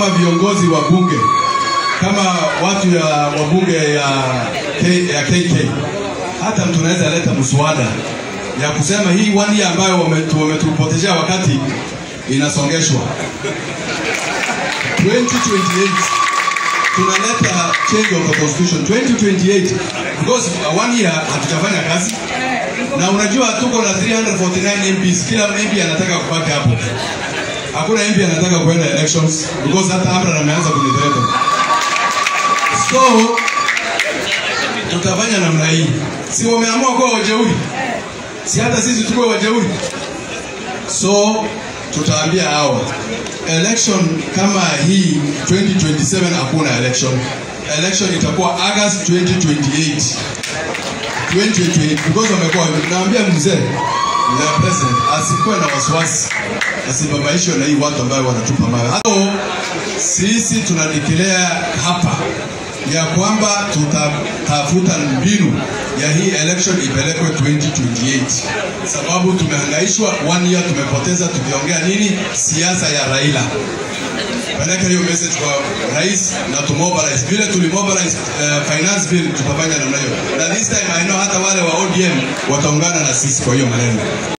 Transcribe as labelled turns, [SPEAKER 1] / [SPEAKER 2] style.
[SPEAKER 1] kama viongozi wa bunge, kama watu ya wabunge ya, K, ya KK, hata tunaweza leta mswada ya kusema hii one year ambayo wametu- wametupotezea wakati inasongeshwa 2028 tunaleta change of the constitution 2028 because uh, one year hatujafanya kazi na unajua tuko na 349 MPs kila MP anataka kubaki hapo hakuna MP anataka kuenda elections because hata Amran ameanza kunitereka so tutafanya namna hii si wameamua kuwa wajeuri si hata sisi tukuwe wajeuri so tutaambia hawa election kama hii 2027 hakuna election election itakuwa August 2028 2028 because wamekuwa naambia mzee the president asikuwe na wasiwasi asibabaishwe na hii watu ambayo wanatupa mawe hapo sisi tunadikelea hapa ya kwamba tutatafuta mbinu ya hii election ipelekwe 2028 sababu tumehangaishwa one year tumepoteza tukiongea nini siasa ya Raila peleka hiyo message kwa rais na tumobilize vile tulimobilize uh, finance bill tutafanya namna hiyo na this time I know hata wale wa ODM wataungana na sisi kwa hiyo maneno